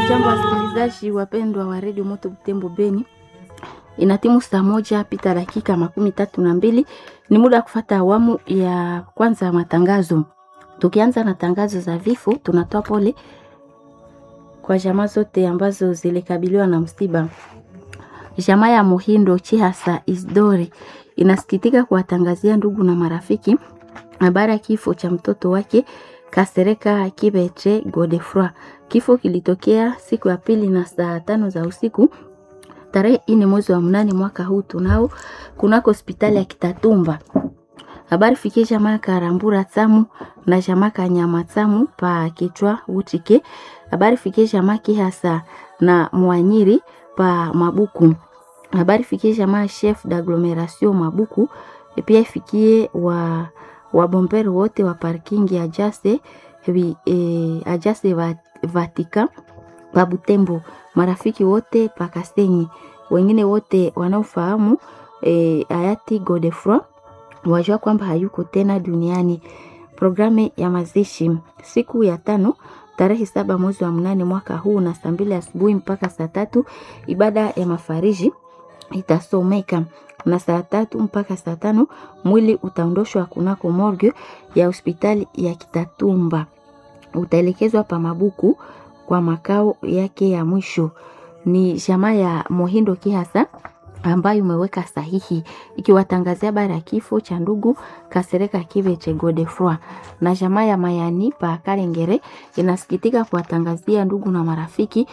Jambo wasikilizaji wapendwa wa redio Moto Butembo Beni, inatimu saa moja pita dakika makumi tatu na mbili. Ni muda wa kufata awamu ya kwanza ya matangazo. Tukianza na tangazo za vifo, tunatoa pole kwa jamaa zote ambazo zilikabiliwa na msiba. Jamaa ya Muhindo Chihasa Isdori inasikitika kuwatangazia ndugu na marafiki habari ya kifo cha mtoto wake Kasereka Kibeche Godefroy. Kifo kilitokea siku ya pili na saa tano za usiku tarehe ine mwezi wa mnane mwaka huu tunao kunako hospitali ya Kitatumba. Habari fikie jamaa Karambura Tsamu na jamaa Kanyama Tsamu pa kichwa Utike. Habari fikie jamaa Kihasa na Mwanyiri pa Mabuku. Habari fikie jamaa chef d'agglomeration Mabuku. E pia ifikie wa wabomberi wote wa parking ya Jase e, Ajase va, Vatika pa Butembo, marafiki wote pa Kasenyi, wengine wote wanaofahamu e, hayati Godefroy wajua kwamba hayuko tena duniani. Programu ya mazishi siku ya tano tarehe saba mwezi wa mnane mwaka huu na saa mbili asubuhi mpaka saa tatu ibada ya mafariji itasomeka na saa tatu mpaka saa tano mwili utaondoshwa kunako morgue ya hospitali ya Kitatumba, utaelekezwa pa Mabuku kwa makao yake ya mwisho. Ni jamaa ya Mohindo Kihasa ambayo umeweka sahihi ikiwatangazia habari ya kifo cha ndugu Kasereka Kibeche Godefroy, na jamaa ya Mayani pa Karengere inasikitika kuwatangazia ndugu na marafiki